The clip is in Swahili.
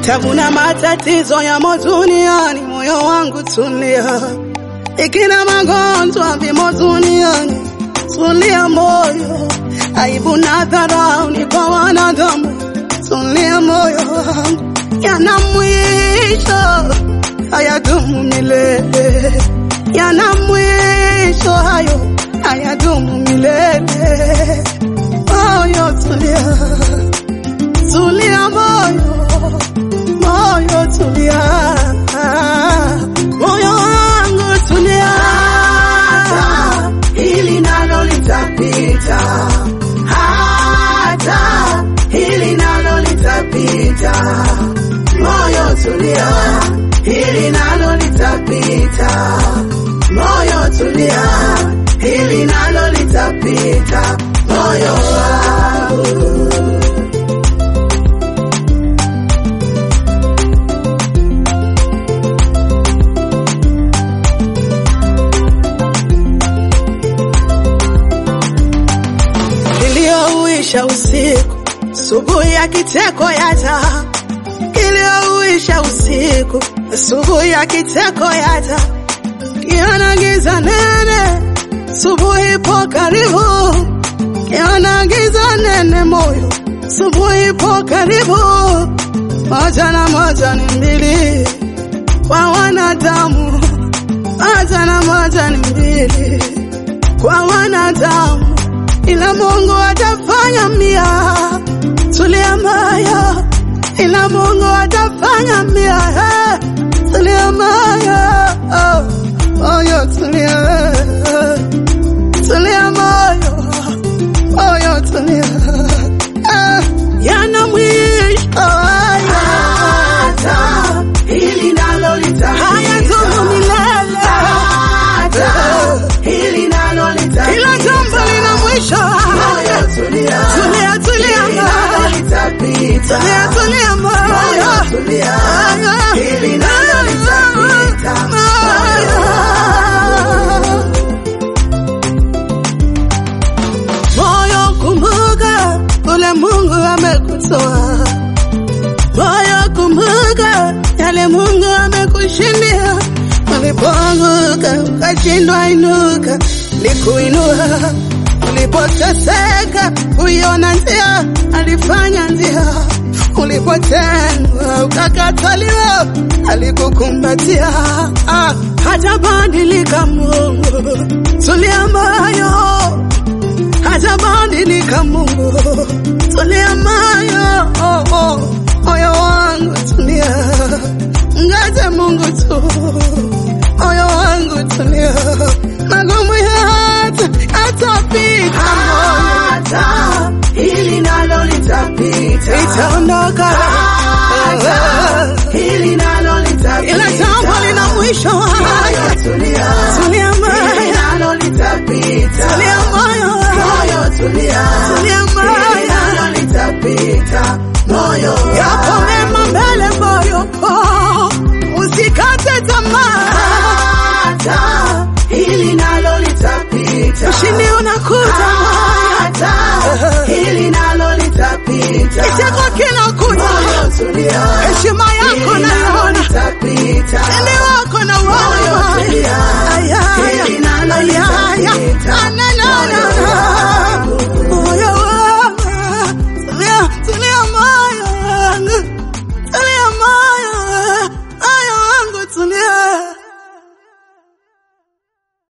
tabu na matatizo yamo duniani, moyo wangu tulia. Ikina magonjwa vimo duniani, tulia moyo. Aibu na dharau ni kwa wanadamu, tulia moyo wangu. Yana mwisho, hayadumu milele. Yana mwisho, hayo hayadumu milele. Moyo tulia, tulia moyo moyo tulia, moyo wangu tulia, hili nalo litapita, hata hili nalo litapita. Moyo tulia, hili nalo litapita. Moyo tulia, hili nalo litapita. Moyo wangu iliyouisha usiku, asubuhi ya kiteko yaja, iliyouisha usiku, asubuhi ya kiteko yaja, kiona giza nene, asubuhi ipo karibu, kiona giza nene moyo, asubuhi ipo karibu, moja na moja ni mbili kwa wanadamu, moja na moja ni mbili kwa wanadamu ila Mungu atafanya mia. Tulia moyo, ila Mungu atafanya mia. eh. Tulia moyo, oh, moyo tulia, tulia moyo, moyo tulia. Eh, Yana mwisho haya, hata hili nalo litapita. hayadumu milele. Hata hili nalo litapita. Kila jambo lina mwisho. Moyo tulia. Tulia, tulia Hili nalo moyo. litapita. Tulia, tulia moyo. Moyo tulia. Hili nalo litapita. Moyo kumbuka kule Mungu amekutoa. Moyo kumbuka yale Mungu amekushindia. Ulipoanguka ukashindwa inuka, likuinua. Ulipoteseka kuiona njia, alifanya njia. Ulipotengwa ukakataliwa, alikukumbatia. Ah, hajabadilika Mungu, tulia moyo hajabadilika Mungu, tulia moyo, oh, oh, moyo wangu tulia, ngaze Mungu tu, moyo wangu tulia, magumu yote yatapita, Hata hili nalo litapita. itaondoka, Hata hili nalo litapita. ila jambo lina mwisho wake. Moyo tulia. Tulia Hili moyo, nalo litapita. tulia moyo, Moyo tulia. tulia Hili moyo. nalo litapita. Moyo Yapo mema mbele moyo, oh, usikate tamaa, hata hili nalo litapita. ushindi unakuja moyo, Hata hili nalo litapita. kicheko kinakuja, Moyo tulia. heshima yako Hili nalo naiona, litapita. ushindi wako na Moyo uona, tulia. Aya, aya. Hili